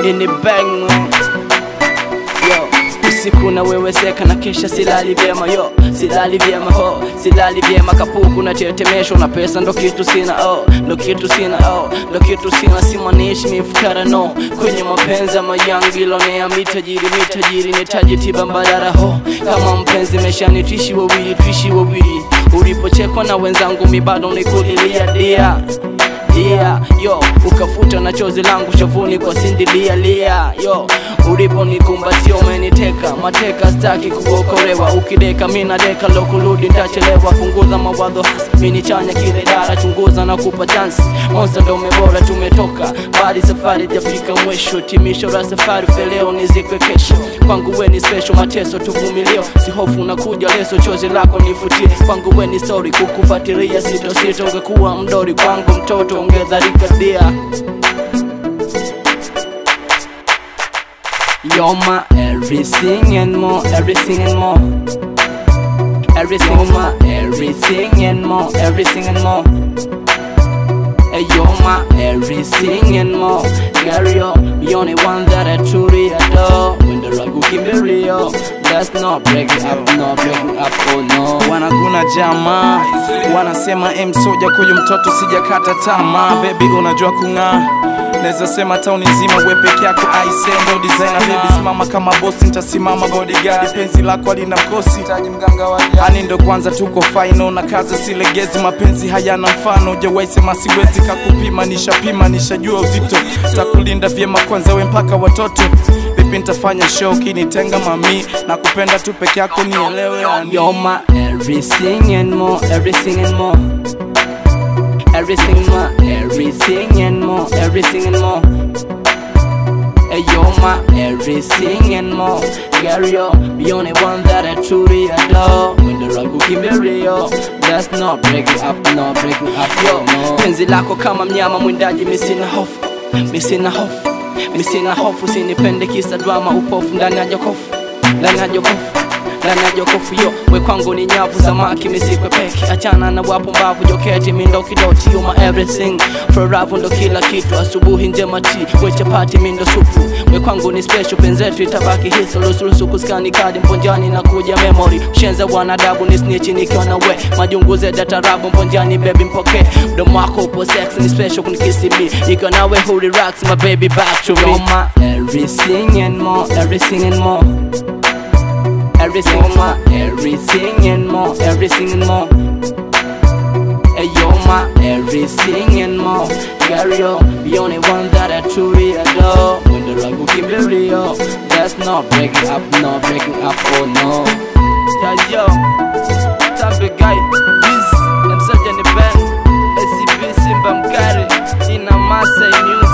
nini bang man yo usiku na wewe seka na kesha silali vyema yo silali vyema ho silali vyema kapuku na tetemesho na pesa ndo kitu sina oh ndo kitu sina oh ndo kitu sina simanishi mifukara no kwenye mapenzi ya mayangi lonea mitajiri mitajiri nitaji tiba mbadala ho kama mpenzi meshani tuishi wawili tuishi wawili ulipochekwa na wenzangu mi bado nikulilia dia dia yo ukafuta na chozi langu shavuni kwa sindilia lia yo ulipo nikumbatia umeniteka mateka staki kuokolewa ukideka mina deka lokurudi ntachelewa punguza mawadho hasi mini chanya kile dara chunguza na kupa chansi monsta ndo umebora tumetoka bali safari jafika mwisho timisho la safari feleo nizikwe kesho kwangu we ni special mateso tuvumilio sihofu unakuja leso chozi lako nifutie kwangu we ni story kukufatilia sito sito ungekuwa mdori kwangu mtoto ungedharika dia You're my everything and more, everything and more. Everything, you're my everything and more, everything and more. Hey, you're my everything and more. Girl, you're the only one that I truly adore. When the rug will keep me real, that's not breaking up, not breaking up, oh no. wanaguna jamaa wanasema em soja kuyu mtoto sijakata tamaa bebi unajua kung'aa naweza sema tauni nzima we peke yako aise ndo designer baby simama kama bosi nitasimama bodyguard penzi lako alina mkosi ani ndo kwanza tuko final na kaza silegezi mapenzi hayana mfano jawaisema siwezi kakupima nishapima nishajua uzito takulinda vyema kwanza we mpaka watoto vipi nitafanya show kinitenga mami na kupenda tu peke yako nielewe ani. You're my everything and more, everything and more. Everything, my everything and more, everything and more. Hey, you're my everything and more. Girl, you're the only one that I truly adore. When the rug will keep me real, that's not breaking up, not breaking up, yo. No. Penzi lako kama mnyama mwindaji, mi sina hofu, mi sina hofu, mi sina hofu, sinipende kisa drama, upofu ndani ya jokofu, ndani ya jokofu ndani ya jokofu yo we kwangu ni nyavu samaki misikwe peki achana na wapo mbavu joketi mindo kidoti you my everything foravu ndo kila kitu asubuhi njema ti we chapati mindo supu we kwangu ni special penzetu itabaki hiso rusulusu kuskani kadi mponjani na kuja memory shenza wanadabu ni snitchi nikiwa na we majunguze datarabu mponjani baby mpoke mdomo wako upo sex ni special kunikisi mi nikiwa nawe hu relax my baby back to me You're my everything and more everything and more Everything, my everything and more, everything and more. Hey, you're my everything and more. Girl, you're the only one that I truly adore. When the rug will keep me real, that's not breaking up, not breaking up, oh no. Yeah, yo, Tampe guy, this, I'm such an event. SCP Simba Mkari, in a Masai music.